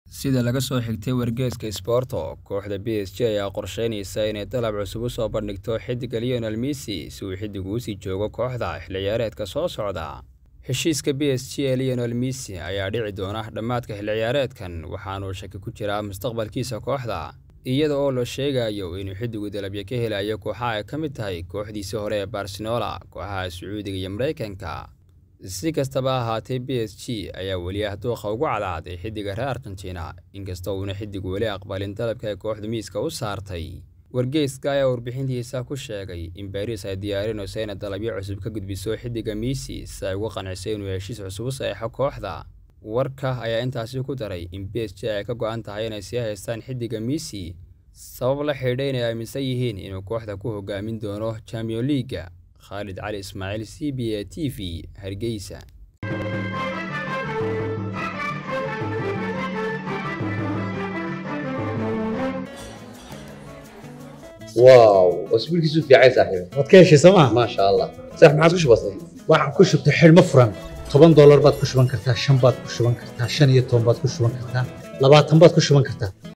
Sida laga soo xigtay wargeyska Sporto, kooxda PSG ayaa qorsheyneysa inay dalab cusub u soo bandhigto xiddiga Lionel Messi si uu xiddigu u sii joogo kooxda xilli ciyaareedka soo socda. Heshiiska PSG ee Lionel Messi ayaa dhici doona dhammaadka xilli ciyaareedkan waxaana uu shaki ku jiraa mustaqbalkiisa kooxda, iyada oo la sheegayo inuu xiddigu dalabyo ka helayo kooxaha ay ka mid tahay kooxdiisii hore ee Barcelona, kooxaha Sacuudiga iyo Mareykanka. Si kastaba ha ahaatee, PSG ayaa weli ah dooqa ugu cadcaaday xiddiga reer Argentina, inkastoo uuna xiddigu weli aqbalin dalabka ay kooxdu miiska u saartay. Wargeyska ayaa warbixintiisa ku sheegay in Paris ay diyaarinayso inay dalabyo cusub ka gudbiso xiddiga Messi si ay uga qanciso inuu heshiis cusub u saxiixo kooxda. Warka ayaa intaasi ku daray in PSG ay ka go'an tahay inay sii haystaan xiddiga Messi sabab la xidhiidha inay aaminsan yihiin inuu kooxda ku hogaamin doono Champions League. Khalid Cali Ismaaciil, CBA TV, Hargeysa. واو اسبوع كيسو في عايز صاحبي waad ka heshay sooma ما شاء الله صح ما عادش بسيط waxaan ku shubtay xidhmo furan toban doolar baad ku shuban kartaa shan baad ku shuban kartaa shan iyo toban baad ku shuban kartaa labaatan baad ku shuban kartaa